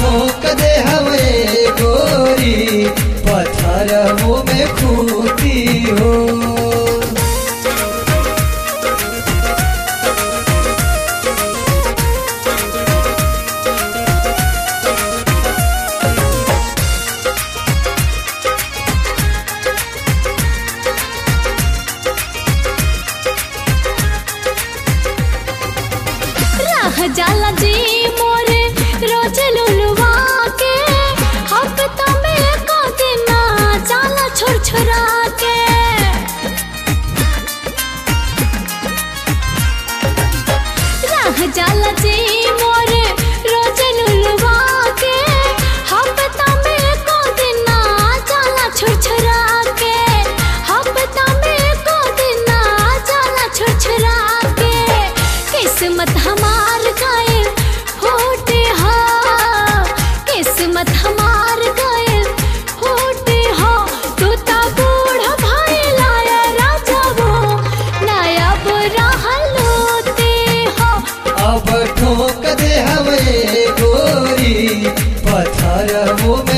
ठोक दे हवे गोरी पत्थर में खूती हो राह जाला जी मोरे रोज लुलवा के हफ्ता में एको दिन जाला छोड़ छोड़ा के राह जाला जी मोरे रोज लुलवा के हफ्ता में एको दिन जाला छोड़ छोड़ा के हफ्ता में एको दिन जाला छोड़ छोड़ा के किस्मत हमार गए होटे हा किस्मत हमार गए होटे हा तू ता बूढ़ा भाई लाया राजा वो नया बुरा हलोते हो अब ठोक दे हवे गोरी पत्थर में